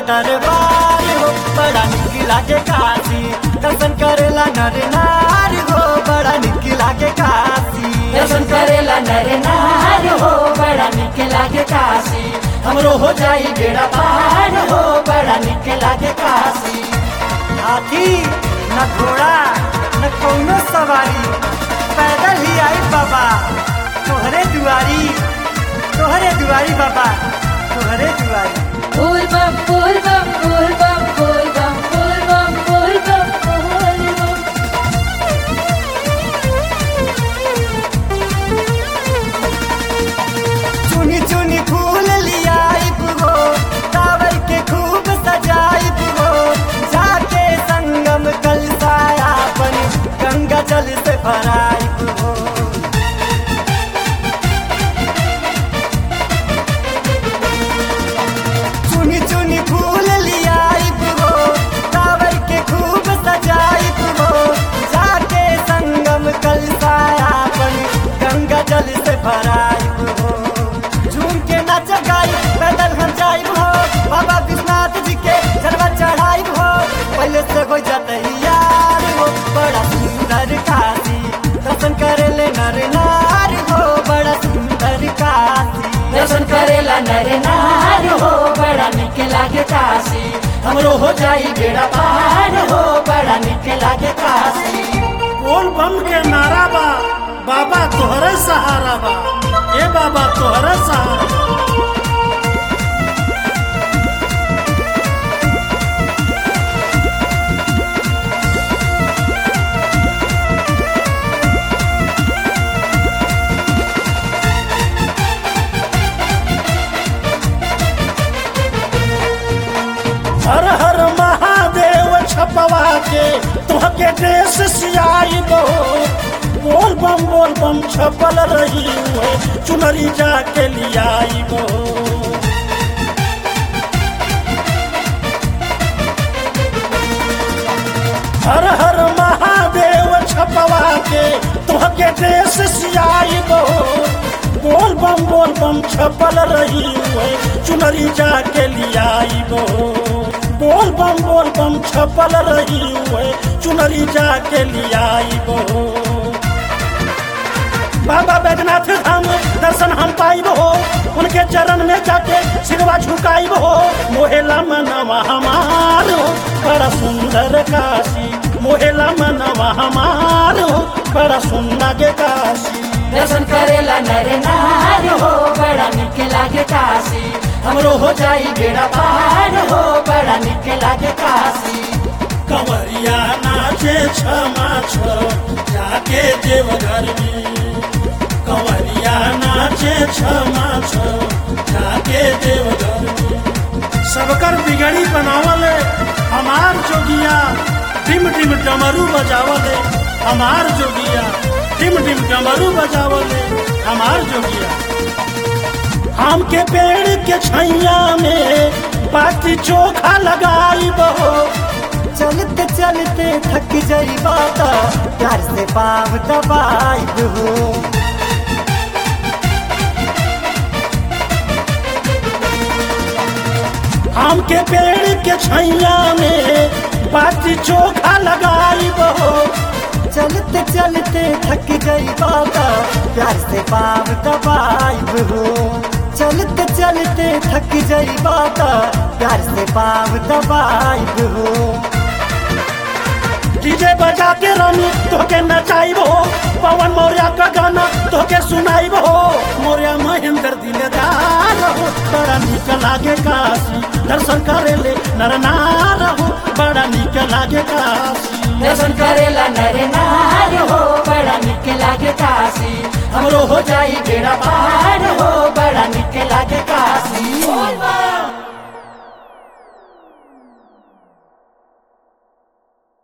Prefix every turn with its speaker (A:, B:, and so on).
A: दरबार हो बड़ा निक लागे काशी दर्शन करेला नर नार हो बड़ा निक लागे काशी
B: दर्शन करेला नर नार हो बड़ा निक लागे काशी हमरो हो जाई बेड़ा पार हो बड़ा निक लागे काशी
A: हाथी न घोड़ा न कौनो सवारी पैदल ही आई बाबा तोहरे दुआरी तोहरे दुआरी बाबा तोहरे दुआरी
B: फूल बम फूल बम फूल बम फूल बम फूल बम फूल बम फूल बम
A: चुनी चुनी फूल लियाइब हो टावर के खूब सजाइब हो जाके संगम कलसायापन गंगा जल से भराइब हो चुनी चुनी फूल लियाइब हो टावर के खूब सजाइब हो जाके संगम कलसायापन गंगा जल से भराइब हो झूम के नाच गाई पैदल हम जाइब हो बाबा विश्वनाथ जी के जलवा चढ़ाइब हो पहले से हो जाते यार हो बड़ा सुंदर काशी दर्शन करे ले नर नार हो बड़ा सुंदर काशी
B: दर्शन करेला नर नार हो बड़ा निक लागे काशी हमरो हो जाई बेड़ा पार हो बड़ा निक लागे काशी
C: बोल बम के नारा बा बाबा तोहरे सहारा बा ए बाबा तोहरे सहारा बा। हर हर महादेव छपवा के तुहके देश सियाई दो बोल बम बोल बम छपल रही हुए चुनरी जाके लियाई दो हर हर महादेव छपवा के तुहके देश सियाई दो बोल बम बोल बम छपल रही हुए चुनरी जाके लियाई दो बोल बम बोल बम छपल रही हुए चुनरी जाके लियाई दो बाबा बैजनाथ धाम दर्शन हम पाइब हो उनके चरण में जाके सिरवा झुकाइब हो मोहेला मनवा हमार हो बड़ा सुंदर काशी मोहेला मनवा हमार हो बड़ा सुंदर के काशी
B: दर्शन करेला नर नार हो बड़ा निक लागे काशी हमरो हो जाई बेड़ा पार हो बड़ा निक लागे काशी
C: कंवरिया नाचे क्षमा छो जाके देवघर में कंवरिया नाचे क्षमा छो जाके देवघर में सबकर बिगड़ी बनावले हमार जोगिया डिम डिम डमरू बजावले हमार जोगिया डिम डिम डमरू बजावले हमार जोगिया आम के पेड़ के छैया में बाकी चोखा लगाई बहो
A: चलते चलते थक जाई बाता प्यार से पाव दबाइब हो
C: आम के पेड़ के छैया में बाटी चोखा लगाई बहो
A: चलते चलते थक गई बाता प्यार से पाव दबाइब हो चलते चलते थक गई बाता प्यार से पाव दबाइब हो
C: डीजे बजा के रानी तोके नचाइब हो पवन मौर्य का गाना तोके सुनाइब हो मौर्य महेंद्र दिलदार हो बड़ा निक लागे काशी दर्शन करे ले नर नार हो बड़ा निक लागे काशी
B: दर्शन करेला नर नार हो बड़ा निक लागे काशी हमरो हो जाई बेड़ा पार हो बड़ा निक लागे काशी